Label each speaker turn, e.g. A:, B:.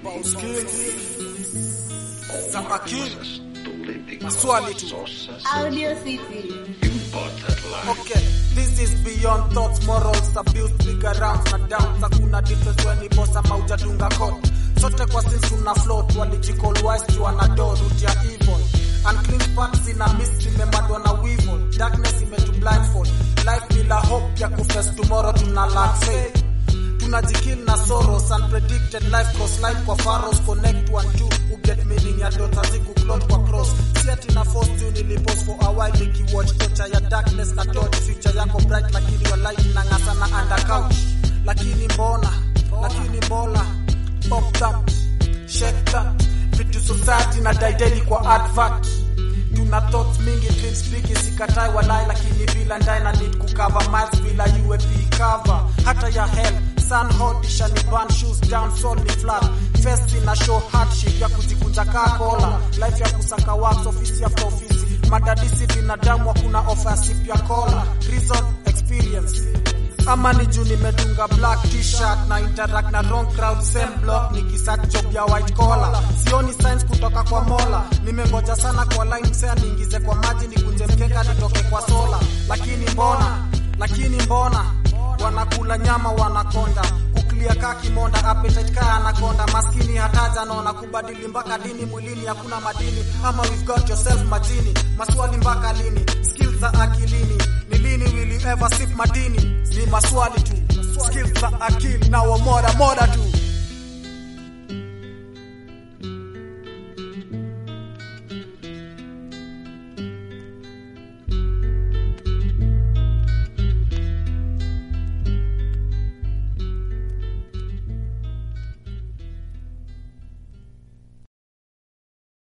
A: about skills za akili, maswali tu.
B: Audio City.
A: Okay, this is beyond thoughts, morals, abuse, bigger rounds na downs. Hakuna difference when ni boss ama hujadunga code. Sote kwa sins tuna float, walijicall wise juu anado root ya evil. Unclean sparks ina mist imemadwa na weevil. Darkness imetu blindfold. Life bila hope ya kuface tomorrow tuna lack faith. Tunajikill na sorrows, unpredicted life cross line kwa faros connect one two uget meaning ya dota ziku clot kwa cross si ati na force tu nilipos for a while nikiwatch torture ya darkness na dodge future yako bright lakini your light inang'asa na under couch lakini mbona lakini mbona pop that shake that vitu society na daidedi kwa advert tuna thoughts mingi dreams big sikatai walai lakini bila ndai na need kucover miles bila UAP cover hata ya hell sun hot ishani burn shoes down soul ni flat face ina show hardship ya kujikunja kaa kola life ya kusaka wax ofisi after ofisi madadisi binadamu hakuna offer ya sip ya kola reason experience ama ni juu nimedunga black t-shirt na interact na wrong crowd same block nikisearch job ya white collar sioni signs kutoka kwa mola nimengoja sana kwa line msea niingize kwa maji nikunje mkeka nitoke kwa sola lakini mbona lakini mbona wanakula nyama wanakonda kuklia ka kimonda appetite ka anakonda maskini hataja naona kubadili mpaka dini mwilini hakuna madini ama we've got yourself majini maswali mpaka lini skills za akilini ni lini will you ever sip madini ni maswali tu skills za akili na wamoda moda tu